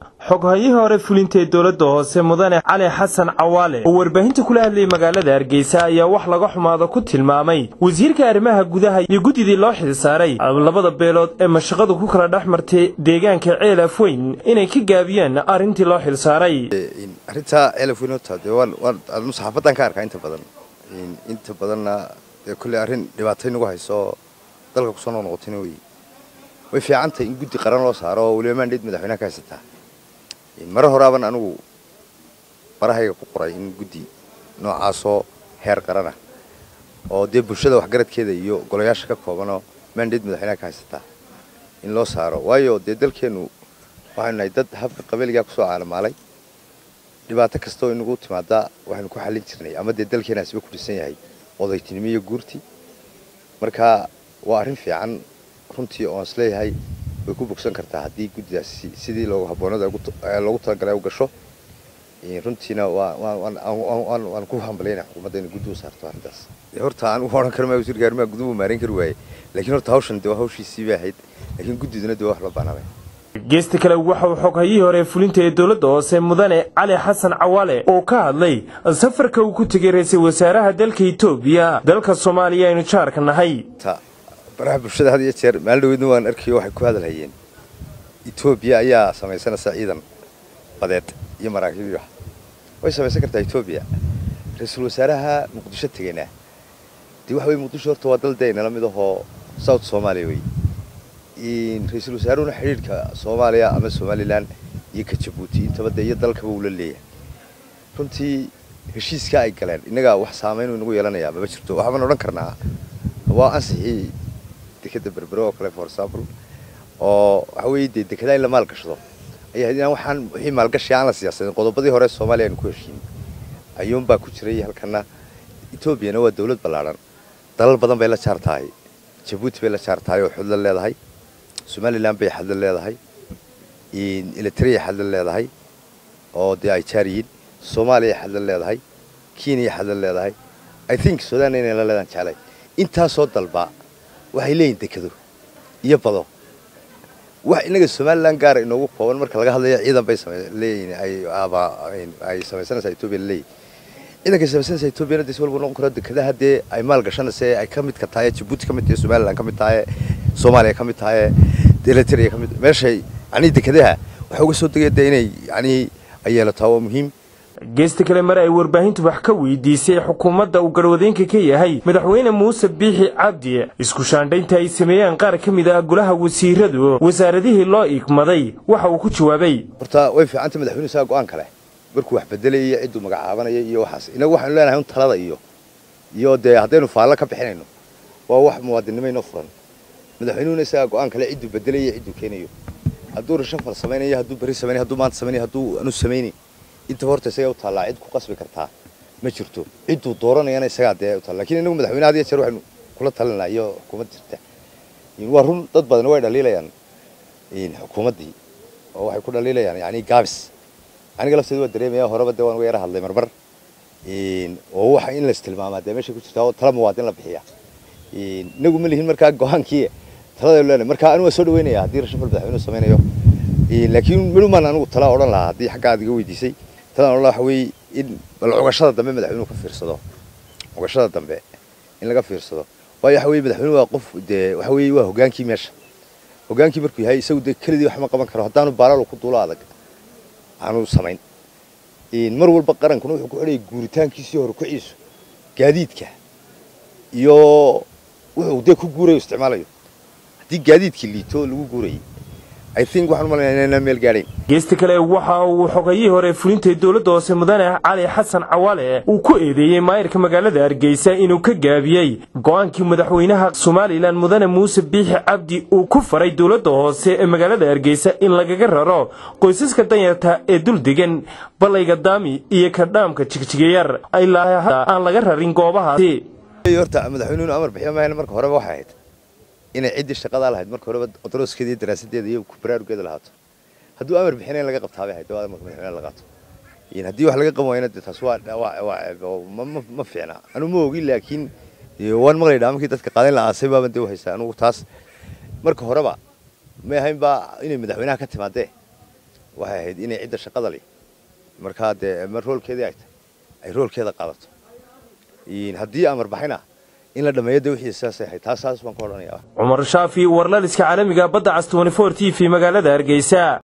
xoghayihii hore fulintee dowladda hoose mudane cali xasan cawaale oo warbaahinta kula hadlayay magaalada hargeysa ayaa wax laga xumaado ku tilmaamay wasiirka arrimaha gudaha iyo guddidii loo xilsaaray labada beelood ee mashaqadu ku kala dhex martay deegaanka ceel afweyn inay ka gaabiyaan arrintii loo xilsaaray arrintaa ceel afweyn horta dee waan waan anu saxaafadan ka arkaa inta badan inta badanna dee kolley arrin dhibaatay nagu hayso dalka kusoo noqnoqotayna wey way fiicantahay in guddi qaran loo saaro oo weliba maandheed madaxweynaha ka haysataa mare horaaban anigu barahayga ku qoray in guddi noocaasoo heer qaran ah oo dee bulshada waxgaradkeeda iyo golayaasha ka koobanoo maandheed madaxweynaha ka haysataa in loo saaro waayo dee dalkeennu waxaynu nahay dad habka qabeeligaa kusoo caalamaalay dhibaato kasta oo inagu timaadaa waxaynu ku xallin jirnay ama dee dalkeenaasiba ku dhisan yahay odaytinimo iyo guurti marka waa arrin fiican runtii oon is leeyahay way ku bogsan kartaa haddii guddidaasi sidii loogu habboonada loogu talagalay u gasho runtiina waan ku hambalyayna xukuumadda inay guddi u saarto arrintaas horta anigu odhan karo maa wasiirka arrimaha guduhu maareyn kari waaye laakiin horta hawshan dee waa hawshiisii bay ahayd laakiin guddiduna dee waa wax loo baanaabay geesta kale waxa uu xoghayihii hore fulinta ee dowladda hoose mudane cali xasan cawaale oo ka hadlay safarka uu ku tegay ra-iisul wasaaraha dalka etoobiya dalka soomaaliya aynu jaarka nahay baraha bulshada had iyo jeer maalin dhaweydna waan arkayo waxay ku hadalhayeen etoobiya ayaa samaysanaysa ciidan badeed iyo maraakiib wax way samaysan kartaa etoobiya ra-iisul wasaaraha muqdisho tegeyna dee waxa weye muqdisho horta waa dal dee nala mid ahoo south soomaaliya wey ra-iisul wasaaruhuna xidhiidhka soomaaliya ama somalilan iyo ka jabuuti intaba dee iyo dalkaba uu la leeyahay runtii heshiiskaa ay galeen innagaa wax saamaynuu inagu yeelanayaa mama jirto waxbaan odhan karnaa waa ansixii dekeda berbere oo kale for example oo waxa weeye dee dekedaa in la maalgashado ayay ahayd inaan waxaan wixii maalgashi aan la siyaasadin qodobadii hore soomaaliya aynu ku heshiin ayuunbaa ku jiray halkana etoobiyana waa dawlad ballaadhan dalal badan bay la jaar tahay jabuuti bay la jaar tahay oo xudla leedahay somalilan bay xadla leedahay eritrea xadla leedahay oo dee ay jaar yihiin soomaaliya xadla leedahay kenya xadla leedahay i think sudan inay la leedaan jeclay intaasoo dalba waxay leeyihin dekado iyo bado wax inaga somalilan gaara inoogu kooban marka laga hadlayo ciidan bay leeyihin ay samaysanaysaa etoobiya laleeyihin ciidankay samaysanaysaa etoobiyana des walba noqon karo dekadaha dee ay maal gashanaysa ay ka midka tahay jabuuti ka mid tahay somalilan ka mid tahay soomaaliya ka mid tahay eritrea ka mid meeshay yanii dekadaha waxay uga soo degaya dee inay yanii ay yeelataa waa muhiim geesta kale mar ay warbaahintu wax ka weydiisay xukuumadda uu garwadeenka ka yahay madaxweyne muuse biixi cabdi isku shaandhaynta ay sameeyeen qaar ka mid ah golaha wasiiradu wasaaradihii loo igmaday waxa uu ku jawaabay horta way fiicanta madaxweynuhu isaga go-aan kale markuu wax bedelaya iyo cidduu magacaabanaya iyo waxaas inagu waxaynu leenahay un talada iyo iyo dee haddaynu faallo ka bixinayno waa wax muwaadinnimo inoo furan madaxweynuhuna isagaa go-aan kale cidduu bedelaya iyo cidduu keenayo hadduu rashafal samaynayo hadduu berri samaynayo hadduu maanta samaynayo hadduu aanu samaynayn intaba horta isagaa u taallaa cid ku qasbi kartaa ma jirto cidduu dooranayana isagaa dee u taalla lakin inagu madaxweyne had iyo jeer waxaynu kula talinaa iyo xukuumad jirta waa run dad badan way dhaliilayaan xukuumaddii oo waxay ku dhaliilayaan yani gaabis aniga lafteeda waa dareemaya horeba dee waan uga yara hadlay marmar oo waxa in lais tilmaamaa dee meeshay ku jirtaa oo tala muwaadin la bixiya inagu ma lihin markaa go-aankii taladaynu leenahay marka anigu waa soo dhaweynaya haddii rashafal madaxweynuhu samaynayo laakiin midhumaan anigu tala odhan lahaa haddii xagga aad iga weydiisay talaan odhan lahaa waxa weeye in bal cugashada dambe madaxweynuhu ka fiirsado cugashada dambe in laga fiirsado waayo waxa weye madaxweynuhu waa qof dee waxa weeye waa hogaankii meesha hogaankii markuu yahay isagu dee keligii wax ma qaban karo haddaanu baalalu ku duulo adag aanu samayn mar walba qarankuna wuxuu ku xidhayay guuritaankiisii hore kuciisu gaadiidka iyo wuxuu dee ku guurayo isticmaalayo haddii gaadiidkii liito lagu guurayay geesta kale waxa uu xogayihii hore fulintay dowladda hoose mudane cali xasan cawaale uu ku eedeeyey maayirka magaalada hargeysa inuu ka gaabiyey go-aankii madaxweynaha somalilan mudane muuse biixi cabdi uu ku faray dowladda hoose ee magaalada hargeysa in lagaga raro qoysaska danyarta ee dul degan balayga daami iyo kadhaamka jigjigayar ilaa aan laga rarin goobahaasi horta madaxweynuhu amar bixiyo mahayna marka horeba waxay ahayd inay ciddii shaqadaa lahayd marka horeba odorooskeeda iyo daraasadeeda iyo baraarugeeda lahaato hadduu amar bixina in laga qabtaabay ahayd waa amarka madaxweynaha la qaato haddii wax laga qaban waayna dee taas waa ma fiicna anu ma ogi laakiin waan maqlay dhaamarkii dadka qaadan la aasay baaban dee u haystaa anugu taas marka horeba may ahayn baa inay madaxweynaha ka timaadee waxay ahayd inay cidda shaqada leh markaa dee ma roolkeedii ay tahay ay roolkeeda qaadato haddii amar baxayna in la dhammeeyo de wixii saasay ahayd taas saas baan ku odhanaya cumar shaafi warlaliska caalamiga badda cas t t v magaalada hargeysa